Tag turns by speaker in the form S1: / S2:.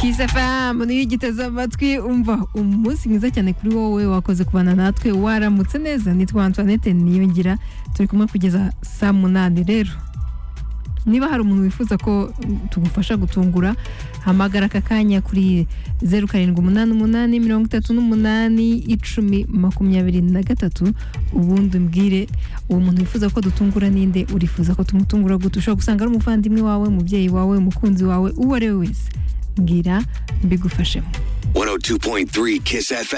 S1: Kiss FM niyo igiteze amatwi umva umunsi mwiza cyane kuri wowe wakoze kubana natwe waramutse neza nitwa Antoinette Niyongira turi kumwe kugeza saa munani rero niba hari umuntu wifuza ko tugufasha gutungura hamagara aka kanya kuri zeru karindwi umunani umunani mirongo itatu n'umunani icumi makumyabiri na gatatu ubundi umbwire uwo muntu wifuza ko dutungura ninde urifuza ko tumutungura gute ushobora gusanga ari umuvandimwe wawe umubyeyi wawe umukunzi wawe uwo ari we wese mbwira mbigufashemo
S2: 102.3 Kiss FM.